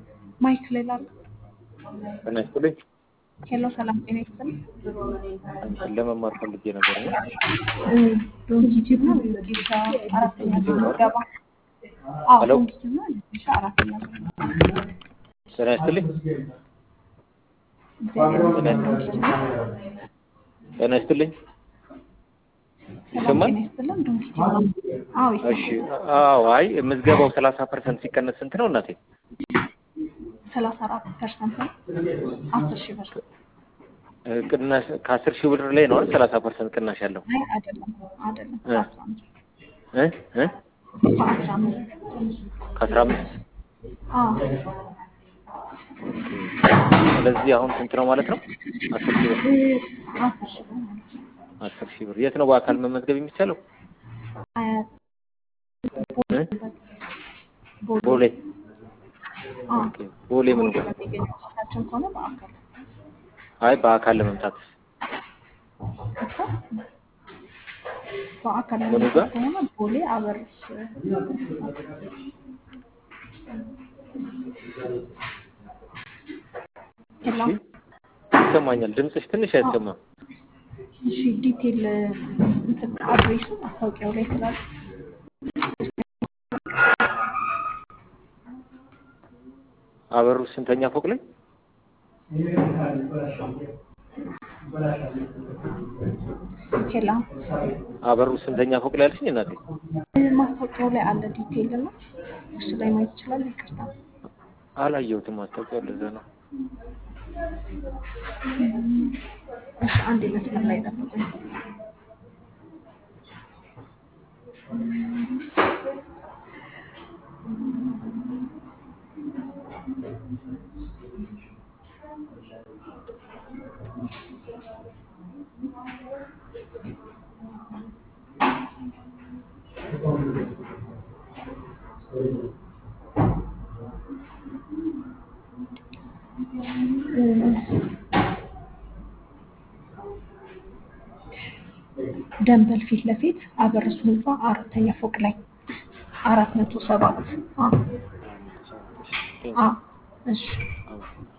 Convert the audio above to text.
ማይክ ላይ ላለ ጤና ይስጥልኝ። ሄሎ፣ ሰላም ጤና ይስጥልኝ። አንተን ለመማር ፈልጌ ነበር ነው። ዶንኪቲቭ ነው ጌሻ አራተኛ ዙር ገባ። አዎ ሄሎ። ዶንኪቲቭ ነው ጌሻ አራተኛ ዙር ጤና ይስጥልኝ። እግዚአብሔር ይመስገን። ዶንኪቲቭ ነው። ጤና ይስጥልኝ። ሰላም ይሰማል? ጤና ይስጥልን። ዶንኪቲቭ ነው። አዎ እሺ። ይሰማል። አዎ። አይ ምዝገባው ሰላሳ ፐርሰንት ሲቀነስ ስንት ነው እናቴ? ሰላሳ አራት ፐርሰንት ነው። አስር ሺህ ብር እ፣ ቅናሽ ከአስር ሺህ ብር ላይ ነው አይደል? ሰላሳ ፐርሰንት ቅናሽ ያለው አይ አይደለም አይደለም እ። በአስራ አምስት እ እ በአስራ አምስት ከአስራ አምስት አዎ ስለዚህ አሁን ስንት ነው ማለት ነው? አስር ሺህ ብር እ፣ አስር ሺህ ብር ማለት ነው። አስር ሺህ ብር የት ነው በአካል መመዝገብ የሚቻለው? አያት እ? ቦሌ ቦሌ አዎ ኦኬ። ቦሌ ምን ቦሌ በሚገኘው ኦፊሳችን ከሆነ በአካል አይ በአካል ለመምጣት እኮ በአካል ምኑ ጋር? ለመምጣት ከሆነ ቦሌ አበርስ ሄሎ ይሰማኛል። ድምፅሽ ትንሽ አይሰማም። እሺ ዲቴል እንትን አድሬሱ ማስታወቂያው ላይ ስላለ አበሩ ስንተኛ ፎቅ ላይ? ሄላ አበሩ ስንተኛ ፎቅ ላይ አልሽኝ እናቴ? ማስታወቂያው ላይ አለ ዲቴል እና እሱ ላይ ማየት ይችላል። ይቅርታ አላየሁትም ማስታወቂያው ለዛ ነው። እሺ አንድ መስመር ላይ ጠብቁኝ። ደንበል ፊት ለፊት አበርሱ ህንፃ አራተኛ ፎቅ ላይ አራት መቶ ሰባት አዎ አዎ እሺ አዎ።